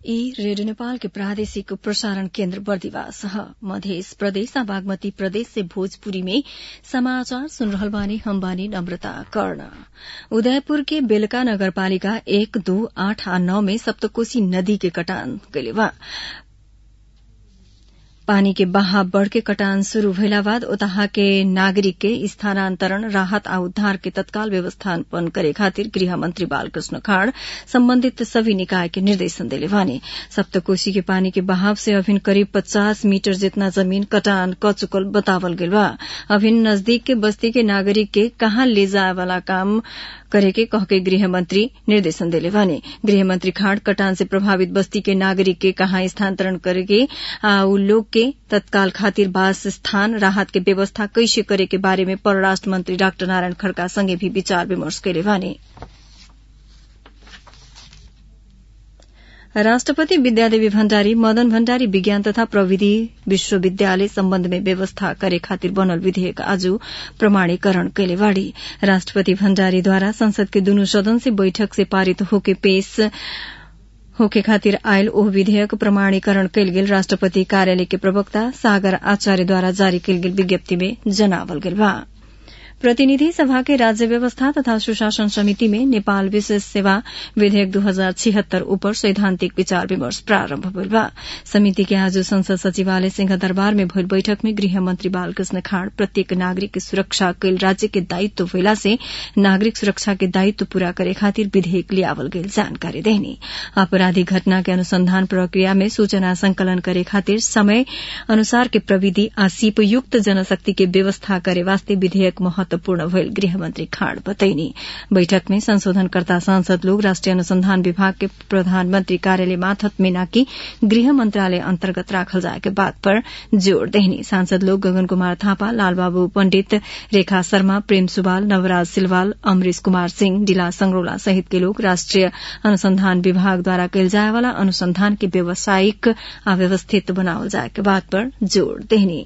ई रेडियो नेपाल के प्रादेशिक प्रसारण केन्द्र बर्दिवास ह मधेस प्रदेश आ बागमती प्रदेश से भोजपुरी में समाचार सुन रहल बानी हम बानी नम्रता कर्ण उदयपुर के बेलका नगरपालिका एक दू आठ आ नौ में सप्तकोशी नदी के कटान कैले बा पानी के बहाव बढ़ के कटान शुरू भइला बाद ओतहा के नागरिक के स्थानान्तरण राहत आ उद्धार के तत्काल व्यवस्थापन करे खातिर गृह मंत्री बालकृष्ण खाड़ सम्बन्धित सभी निकाय के निर्देशन देले बानी सप्तकोशी के पानी के बहाव से अभिन करीब पचास मीटर जितना जमीन कटान क चुकल बतावल गेल बा अभिन नजदीक के बस्ती के नागरिक के कहाँ ले जाए वाला काम करेके कहके गृह मंत्री निर्देशन देले बानी गृह मंत्री खाड़ कटान से प्रभावित बस्ती के नागरिक के कहाँ स्थानान्तरण करेके आ उ लोग के तत्काल खातिर वास स्थान राहत के व्यवस्था कैसे करे के बारे में परराष्ट्र मंत्री डाक्टर नारायण खड़का संगे भी विचार विमर्श कैले बानी राष्ट्रपति विद्यादेवी भण्डारी मदन भण्डारी विज्ञान तथा प्रविधि विश्वविद्यालय सम्बन्ध में व्यवस्था करे खातिर बनल विधेयक आज प्रमाणीकरण कैले बाड़ी राष्ट्रपति भण्डारीद्वारा संसद के दुनू सदन से बैठक से पारित होके पेश होके खातिर आयल ओह विधेयक प्रमाणीकरण कैल गेल राष्ट्रपति कार्यालय के प्रवक्ता सागर आचार्यद्वारा जारी कैल गेल विज्ञप्ति में जनावल गेल बा प्रतिनिधि सभा के राज्य व्यवस्था तथा सुशासन समिति में नेपाल विशेष सेवा विधेयक दू हजार छिहत्तर ऊपर सैद्धांतिक विचार विमर्श प्रारम्भ भइल बा समिति के आज संसद सचिवालय सिंह दरबार में भइल बैठक में गृह मंत्री बालकृष्ण खाड़ प्रत्येक नागरिक के सुरक्षा कैल राज्य के दायित्व भइला से नागरिक सुरक्षा के दायित्व पूरा करे खातिर विधेयक लियावल गेल जानकारी देनी आपराधिक घटना के अनुसंधान प्रक्रिया में सूचना संकलन करे खातिर समय अनुसार के प्रविधि आ सीपयुक्त जनशक्ति के व्यवस्था करे वास्ते विधेयक महत्वपूर्ण भइल गृहमंत्री खाड़ बतैनी बैठक में संशोधनकर्ता सांसद लोग राष्ट्रिय अनुसंधान विभाग के प्रधानमंत्री कार्यालय माथत में नाकि गृह मंत्रालय अन्तर्गत राखल जाए के बात पर जोड़ देहनी सांसद लोग गगन कुमार थापा लालबाबू पंडित रेखा शर्मा प्रेम सुवाल नवराज सिलवाल अमरीश कुमार सिंह डिला संगरोला सहित के लोग राष्ट्रिय अनुसंधान विभाग द्वारा कैल जाए वाला अनुसंधान के व्यावसायिक आ व्यवस्थित बनावल जाए के बात पर जोड़ देहनी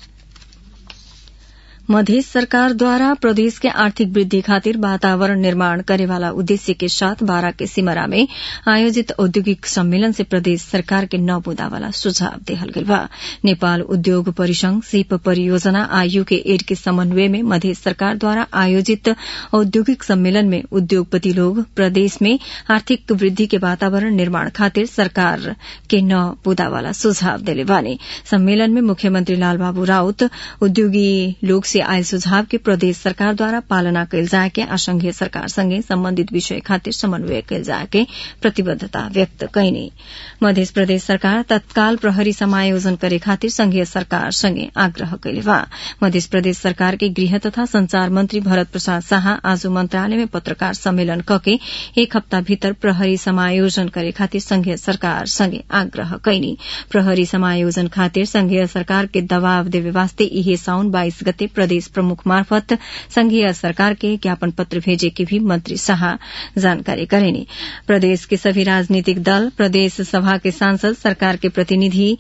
मधेश सरकार द्वारा प्रदेश के आर्थिक वृद्धि खातिर वातावरण निर्माण करेवाला उद्देश्य के साथ बारा के सिमरा में आयोजित औद्योगिक सम्मेलन से प्रदेश सरकार के नौ मुद्दावाला सुझाव देहल गेल बा नेपाल उद्योग परिसंघ सिप परियोजना आयु के एड के समन्वय में मधेश सरकार द्वारा आयोजित औद्योगिक सम्मेलन में उद्योगपति लोग प्रदेश में आर्थिक वृद्धि के वातावरण निर्माण खातिर सरकार के नौ मुद्दावाला सुझाव देले बानी सम्मेलन में मुख्यमंत्री लालबाबू राउत उद्योगी लोग से आयल सुझाव के प्रदेश सरकार द्वारा पालना कैल जाए के असंघीय सरकार संगे सम्बन्धित विषय खातिर समन्वय कैल जाए के प्रतिबद्धता व्यक्त कैनी मध्य प्रदेश सरकार तत्काल प्रहरी समायोजन करे खातिर संघीय सरकार संगे आग्रह कैले बा मध्य प्रदेश सरकार के गृह तथा संचार मंत्री भरत प्रसाद शाह आज मंत्रालय में पत्रकार सम्मेलन कके एक हप्ता भीतर प्रहरी समायोजन करे खातिर संघीय सरकार संगे आग्रह कैनी प्रहरी समायोजन खातिर संघीय सरकार के दबाव देवे वास्ते इहे साउन बाइस गते प्रदेश प्रमुख मार्फत संघीय सरकार के ज्ञापन पत्र भेजे की भी मंत्री शाह जानकारी करेनी प्रदेश के सभी राजनीतिक दल प्रदेश सभा के सांसद सरकार के प्रतिनिधि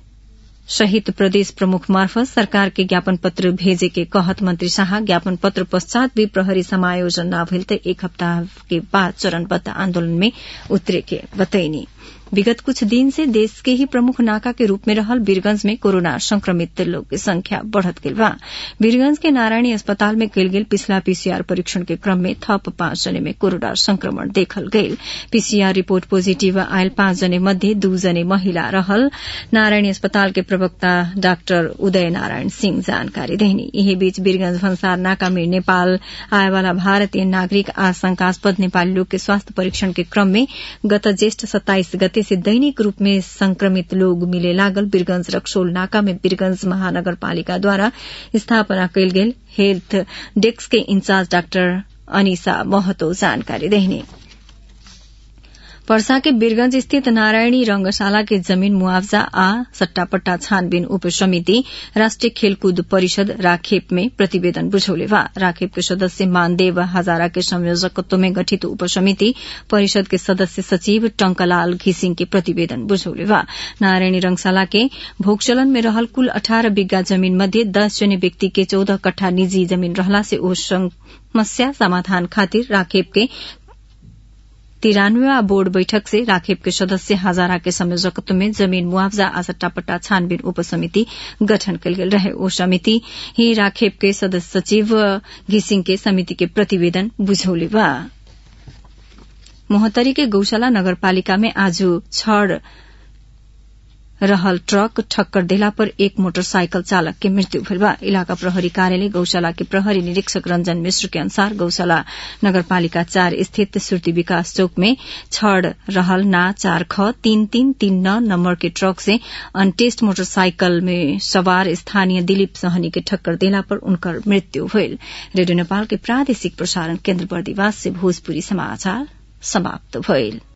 सहित प्रदेश प्रमुख मार्फत सरकार के ज्ञापन पत्र भेजे के कहत मंत्री शाह ज्ञापन पत्र पश्चात भी प्रहरी समायोजन न भेल त एक हप्ताह के बाद चरणबद्ध आंदोलन में उतरे के बतैनी विगत कुछ दिन से देश के ही प्रमुख नाका के रूप में रहल वीरगंज में कोरोना संक्रमित लोग की संख्या बढ़त गेल बा वीरगंज के नारायणी अस्पताल में कल गेल पिछला पीसीआर परीक्षण के क्रम में थप पांच जने में कोरोना संक्रमण देखल गयल पीसीआर रिपोर्ट पॉजिटिव आयल पांच जने मध्ये दू जने महिला रहल नारायणी अस्पताल के प्रवक्ता डाक्टर उदय नारायण सिंह जानकारी देनी यही बीच वीरगंज भंसार नाका में नेपाल आए वाला भारतीय नागरिक आशंकास्पद नेपाली लोग के स्वास्थ्य परीक्षण के क्रम में गत ज्येष्ठ सत्ताईस गते से दैनिक रूप में संक्रमित लोग मिले लागल वीरगंज रक्सोल नाका में वीरगंज महानगरपालिका द्वारा स्थापना कैल गेल हेल्थ डेस्क के इंचार्ज डाक्टर अनिसा महतो जानकारी देने पर्सा के बीरगंज स्थित नारायणी रंगशाला के जमीन मुआवजा आ सट्टापट्टा छानबीन उप समिति राष्ट्रिय खेलकूद परिषद राखेप में प्रतिवेदन बुझौले बा राखेप के सदस्य मानदेव हजारा के संयोजकत्व में गठित उप समिति परिषद के सदस्य सचिव टंकलाल घिसिंग के प्रतिवेदन बुझौले बा नारायणी रंगशाला के भोगचलन में रहल कुल अठारह बिग्गा जमीन मध्ये दस जने व्यक्ति के चौदह कट्ठा निजी जमीन रहला से ओ समस्या समाधान खातिर राखेप के तिरानवेवा बोर्ड बैठक से राखेप के सदस्य हजारा के संयोजकत्व में जमीन मुआवजा आ सट्टापट्टा छानबीन उपसमिति गठन कल गेल रहे ओ समिति ही राखेप के सदस्य सचिव घिसिङ के समिति के प्रतिवेदन बुझौले बा मोहतरी के गौशाला नगरपालिका में आज छड़ रहल ट्रक ठक्कर देला पर एक मोटरसाइकिल चालक के मृत्यु भेल बा इलाका प्रहरी कार्यालय गौशाला के प्रहरी निरीक्षक रंजन मिश्र के अनुसार गौशाला नगरपालिका चार स्थित सुर्ती विकास चौक में छड़ रहल ना चार ख तीन तीन तीन नौ नंबर के ट्रक से अनटेस्ट मोटरसाइकिल में सवार स्थानीय दिलीप सहनी के ठक्कर देला पर उनकर मृत्यु भेल रेडियो नेपाल के प्रादेशिक प्रसारण केन्द्र बर्दिवास से भोजपुरी समाचार समाप्त भइल